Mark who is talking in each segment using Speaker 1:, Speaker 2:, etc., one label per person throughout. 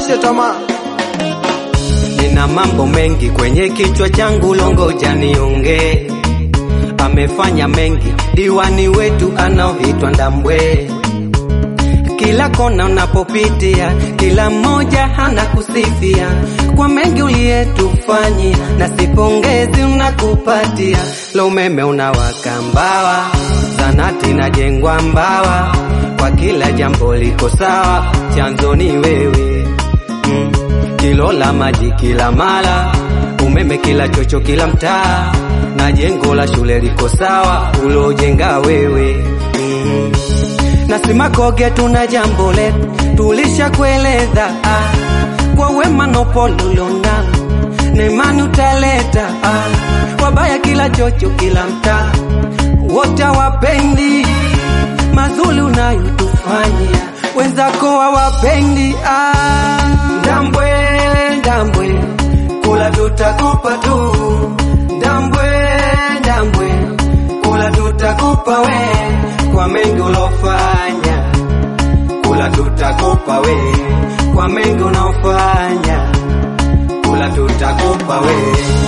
Speaker 1: usikate tamaa.
Speaker 2: Nina mambo mengi kwenye kichwa changu, longoja niongee. Amefanya mengi diwani wetu anaoitwa Ndambwe. Kila kona unapopitia, kila mmoja hana kusifia kwa mengi uliyetufanyia, na sipongezi unakupatia. Lo, umeme unawaka Mbawa, zanati najengwa Mbawa, kwa kila jambo liko sawa, chanzo ni wewe mm. Kilo la maji kila mara, umeme kila chocho, kila mtaa, na jengo la shule liko sawa, ulojenga wewe mm. Na Simakoge tuna jambo letu tulishakueleza, ah, kwa wema na upole ulionao na imani utaleta, ah, wabaya kila chocho, kila mtaa, wote hawapendi mazuri unayotufanyia, wenzako hawapendi. Ah, Ndambwe, Ndambwe, kula tutakupa tu, Ndambwe, Ndambwe, kula tutakupa we, kwa mengi ulofanya, kula tutakupa we, kwa mengi unaofanya, kula tutakupa we.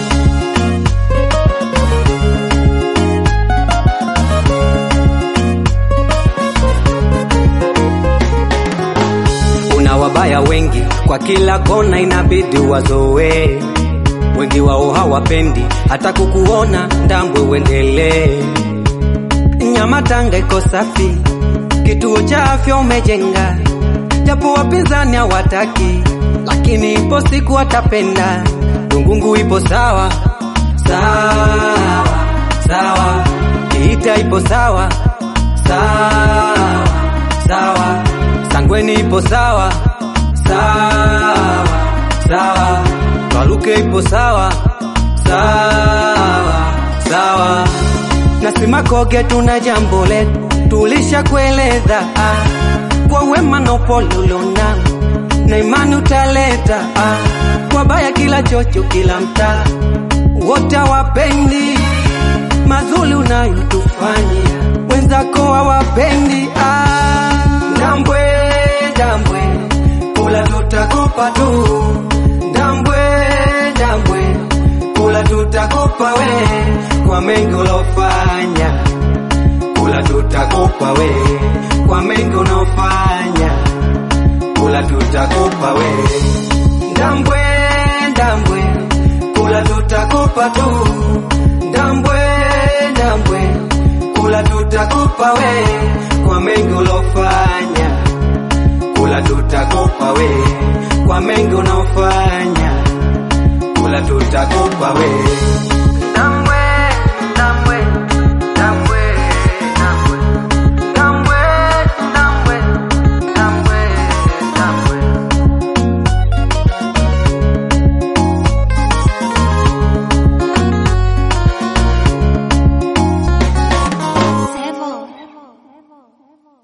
Speaker 2: Una wabaya wengi kwa kila kona, inabidi wazoe. Wengi wao hawapendi hata kukuona, Ndambwe uendelee. Nyama Tanga iko safi, kituo cha afya umejenga, japo wapinzani hawataki, lakini ipo siku watapenda. Rungungu ipo sawa sawa sawa, Kiita ipo sawa sawa sawa, Sangweni ipo sawa sawa sawa, Waluke ipo sawa sawa sawa, na Simakoge tuna jambo letu tulishakueleza, ah, kwa wema na upole ulionao na imani utaleta, ah, wabaya kila chocho, kila mtaa, wote hawapendi mazuri unayotufanyia, wenzako hawapendi. Ah, Ndambwe, Ndambwe, kula tutakupa tu, Ndambwe, Ndambwe, kula tutakupa we, kwa mengi ulofanya, kula tutakupa we, kwa mengi unaofanya, kula tutakupa we, Ndambwe, Ndambwe, kula tutakupa tu, Ndambwe, Ndambwe, kula tutakupa we, kwa mengi ulofanya, kula tutakupa we, kwa mengi unaofanya, kula tutakupa we.